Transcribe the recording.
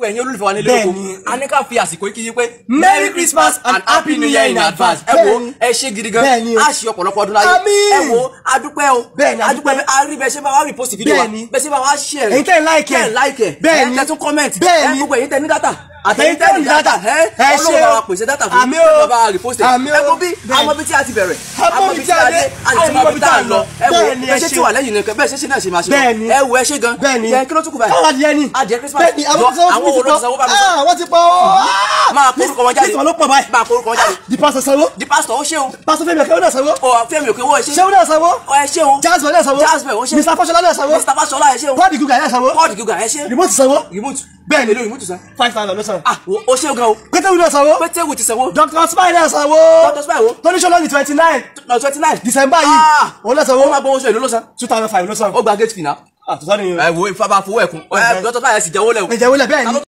ẹ̀yin olólùfẹ́ wa nílé Bẹ́ẹ̀ni. oko a ní ká fi àsìkò yìí kí yín pé Merry Christmas and Happy New Year in advance. ẹ wo Bẹ́ẹ̀ni. ẹ ṣe gidi gan Bẹ́ẹ̀ni o. a ṣe ọ̀pọ̀lọpọ̀ ọdún láyé Àmín. ẹ wo adúpẹ́ o Bẹ́ẹ̀ni, adúpẹ́ adúpẹ́. a rí bẹ́ẹ̀ ṣe bá wa repost fídíò wa Bẹ́ẹ̀ni. bẹ́ẹ̀ ṣe bá wa share Ẹ̀yin tẹ́ ń like ẹ̀. tẹ́ ń like ẹ̀ Bẹ́ẹ̀ni. ẹ̀ tẹ́ tún comment Bẹ́ẹ̀ni. ẹ̀ gbogbo ẹ̀yin tẹ́ ní data Àtẹ̀yin tẹ́ ní data. ẹ Ẹ ṣé ọlọ́run bá o. wa pèsè data fún Àmín yín o. bá wa repost ẹ̀ Àmín o. ẹ wo bí Bẹ́ẹ̀ni. àmọ́ bí tí a ti bẹ̀rẹ̀ Àmọ́ bí tí a dé, a ti mọ bí tá a lọ ẹ wo Bẹ́ẹ̀ni, ẹ bẹ́ẹ̀ ṣe ṣé ti o. wà lẹ́yìn nìkan bẹ́ẹ̀ ṣe ṣe náà ṣe máa ṣe lọ. Bẹ́ẹ̀ni. ẹ wo ẹ ṣe gan Bẹ́ẹ̀ni. yẹn kí ló tún kù báyìí Káwọn adìyẹ ni. adìyẹ Christmas Bẹ́ẹ̀ni, àwọn Jọ, tí wọ́n àwọn ti wo ló ti sanwó bá mi sọ Ah, wọ́n ti pọ̀ o. máa korúkọ wọn jáde List wọn ló pọ̀ báyìí. máa korúkọ wọn jáde Di pásítọ̀ sanwó. di pásítọ̀ ó ṣe o Pásítọ̀ Fẹ́mi Ọ̀kẹ́ ó náà sanwó. ọ fẹ́mi òkè owó ẹ ṣe Ṣé ó náà sanwó? ọ ẹ ṣe o Jasmine náà sanwó. Jasmine ó ṣe Mr. Fọ́ṣọlá náà sanwó. Mr. Fashola ẹ ṣe o Pọ́ọ̀dì Gúgà náà sanwó. pọ́ọ̀dì gíga ẹ ṣe Remote sanwó. remote Bẹ́ẹ̀ni. èlò remote san Five thousand ló san. ah wo- ó ṣe o gan o Pétérù náà sanwó. pétéwù ti sanwó Dr. Spy náà sanwó. Dr. Spy wo? Tóní Ṣọlá ní twenty nine. lọ twenty nine December yìí. Ah. Òun náà ó sanwó. máa gbọ́ oṣù èlò ló san Two thousand five ló san. ó gba gate fee náà Ah, tó sọ́ni. ẹ wo ìfapá fowó ẹ̀kún ẹ dọ́tọ̀ báyẹn sì jẹ́wọ́ lẹ̀ o Ẹ̀jẹ̀ wọlé bẹ́ẹ̀ ni.